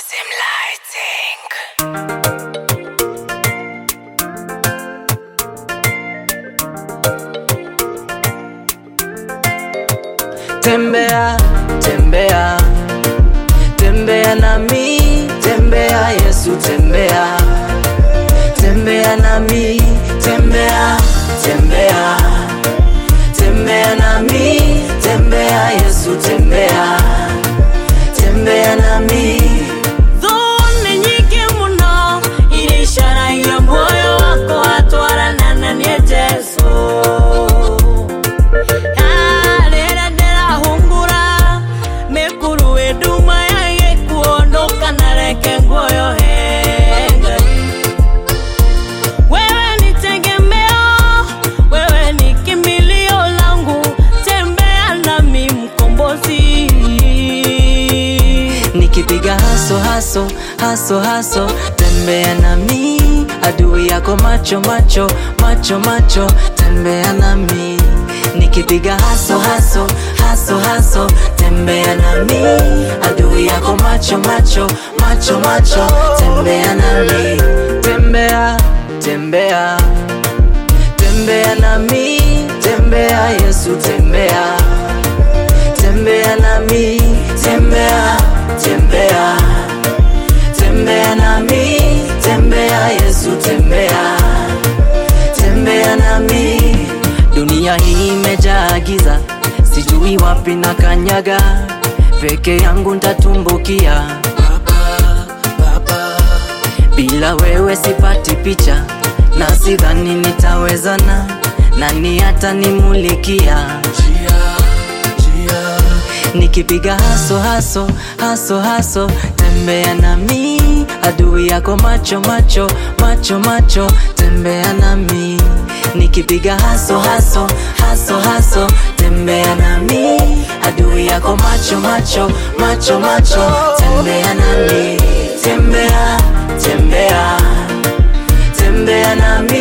Sim Lighting. Tembea, tembea, tembea nami, tembea Yesu, tembea, tembea nami, tembea, tembea, tembea nami, tembea Yesu, tembea, tembea nami. Dhuni nyingi muno ilisharaiya moyo wako atwarana na niye Jesu Arera ndirahungura mikuru iduma yage kuondoka na reke nguoyo henga wewe ni tegemeo, wewe ni kimbilio langu, tembea nami mkombozi. Nikipiga haso haso haso haso, tembea nami, adui yako macho macho macho macho, tembea nami. Nikipiga haso haso haso haso, tembea nami, adui yako macho macho macho macho, tembea nami. Tembea tembea tembea nami, tembea Yesu, tembea tembea nami, tembea, tembea, tembea nami, tembea Yesu, tembea, tembea nami. Dunia hii imejaa giza, sijui wapi na kanyaga, peke yangu ntatumbukia. Baba, Baba, bila wewe sipati picha, na sidhani nitawezana, nani atanimulikia Nikipiga haso haso haso haso, tembea nami, adui yako macho macho macho macho, tembea nami. Nikipiga haso haso haso haso, tembea nami, adui yako macho macho macho macho, tembea nami, tembea tembea tembea nami